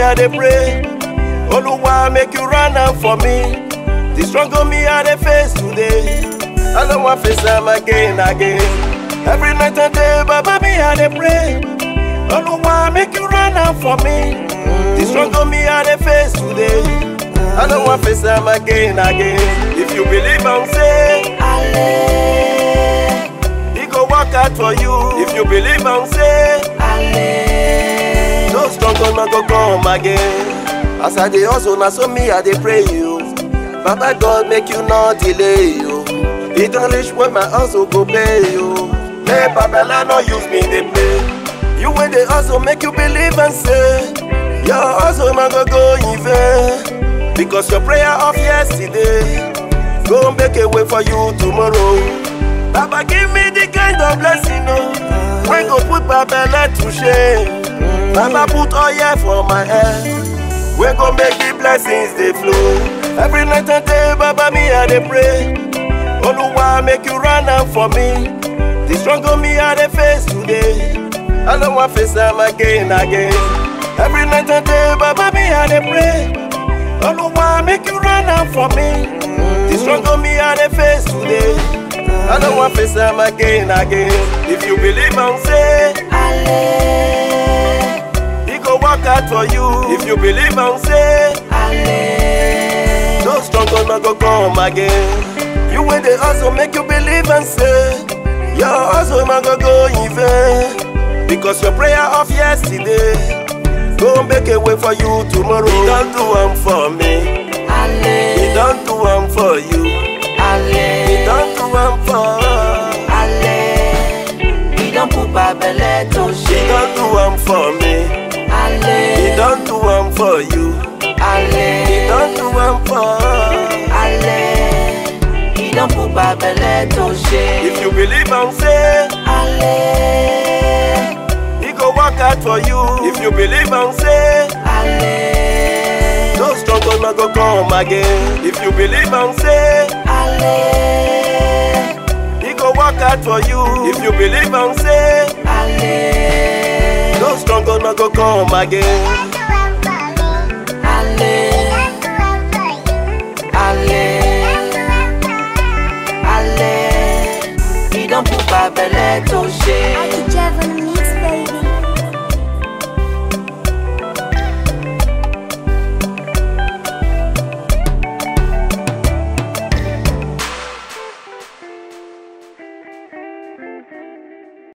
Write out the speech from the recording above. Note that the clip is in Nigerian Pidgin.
I dey pray. Oluwa make you run am for me. The struggle me I dey face today. I don't want face am again, again. Every night and day, Baba me I dey pray. Oluwa make you run am for me. The struggle me I dey face today. I don't want face am again, again. If you believe am, say Ale, He go work out for you. If you believe am, say ale, no struggle no go come again. As I dey hustle, na so me I dey pray you. Baba God make you no delay you. E don reach when my hustle go pay you. Hey Babala no use me dey play. You wey dey hustle make you believe and say your hustle no go go in vain. Because your prayer of yesterday go make a way for you tomorrow. Baba give me the kind of blessing oh, wey go put my belle to shame. Baba put oil for my head, wey go make the blessings dey flow. Every night and day, Baba me I dey pray. Oluwa make you run am for me. The struggle me I dey face today, I no wan face am again again. Every night and day, Baba me I dey pray. Oluwa make you run am for me. The struggle me I dey face today, I no wan face am again again. If you believe am, say ale, He go work out for you. If you believe am, say ale, no struggle no go come again. You wey dey hustle make you believe and say your hustle no go go in vain. Because your prayer of yesterday go make a way for you tomorrow. He don do am for me. He ale, don do am for you. He ale, don do am for. ale. He don put my belle to He shame. don do am for me. He Ale, don do am for you. He ale, don do am for. ale. He don put my belle to shame. If you believe am, say. Ale, He go work out for you if you believe and say ale, no struggle no go come again. If you believe and say ale, he go work out for you if you believe and say ale. no struggle no go come again.